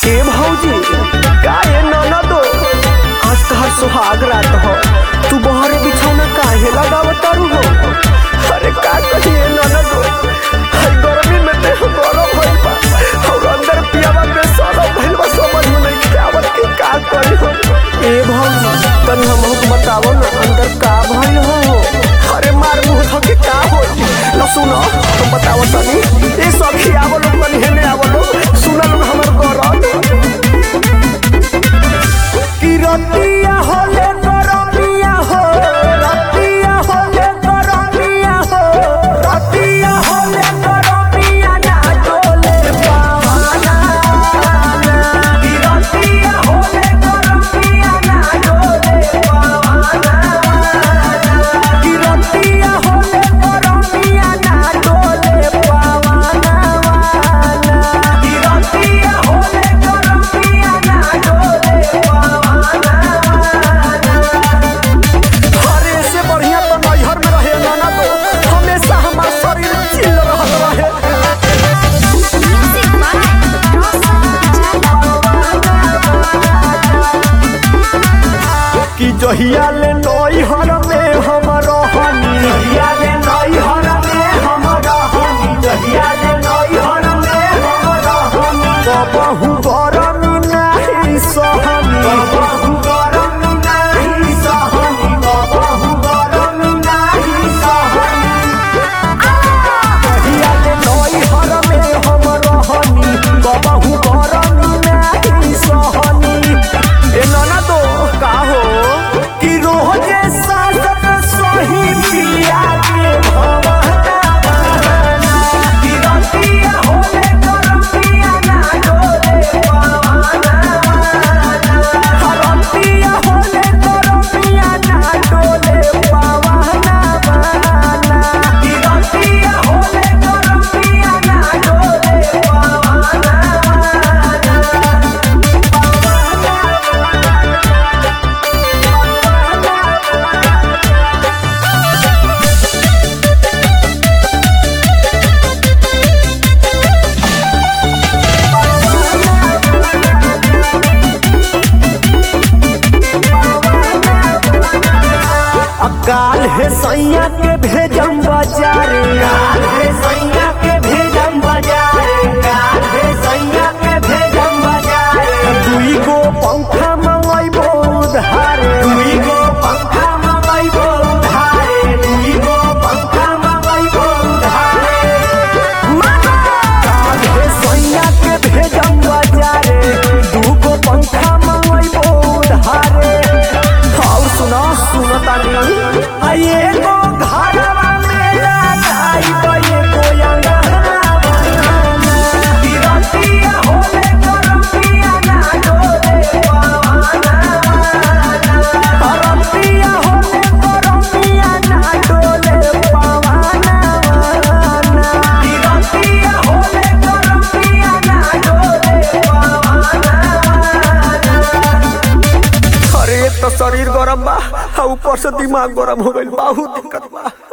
ए भौजी का ए ननदो आज तहर सुहाग रात हो तू बहरे बिछौना काहे लगावत तारू हो अरे का कहिए ननदो हर गर्मी में देह गरम भइल बा और अंदर पियावा में सड़ल भइल बा समझ में नहीं आवत कि का करी हो ए भौजी तनी हमहू के बतावो ना अंदर का भइल हो अरे मार मुंह थके का हो न सुनो तुम बतावो तनी ए सखी आवो लोग तनी हेने आवो लोग सुना लोग हमर गरम कि रतिया होले गरमिया हो रतिया होले गरमिया हो रतिया होले गरमिया ना डोले पावाना कि रतिया होले गरमिया ना डोले पावाना कि रतिया होले गरमिया ना डोले पावाना कि रतिया होले गरमिया ना डोले अरे से बढ़िया तो नैहर में रहे नाना तो हमेशा हमार शरीर चिल रहत रहे कि जहिया ले नैहर में हम रहनी जहिया ले नैहर में हम रहनी जहिया ले नैहर में हम रहनी कबहू गरमी नाही सहनी कबहू गरमी नाही सहनी कबहू गरमी नाही सहनी जहिया ले नैहर में हम रहनी कबहू गरमी नाही सहनी ए नाना तो का हो कि रोजे सासत सही पिया के भवना कि रतिया होले गरमिया ना डोले पावाना रतिया होले गरमिया ना डोले पावाना कि रतिया होले गरमिया ना डोले पावाना काल है सैया के भेजम बाजारे काल है सैया के भेजम बाजारे काल है सैया के भेजम बाजारे दुई गो पंखा मंगैबो उधारे दुई गो पंखा मंगैबो उधारे दुई गो पंखा मंगैबो उधारे काल है सैया के भेजम बाजारे दू गो पंखा मंगैबो उधारे और सुनो सुनो तानी आये गो घरवा मेरा जाई तो ये कोयंगा तिरंतिया होले गरमिया ना डोले पावाना तिरंतिया होले गरमिया ना डोले पावाना तिरंतिया होले गरमिया ना डोले पावाना अरे एक तो शरीर गरम बा आ ऊपर से दिमाग गरम हो गइल बहुत दिक्कत बा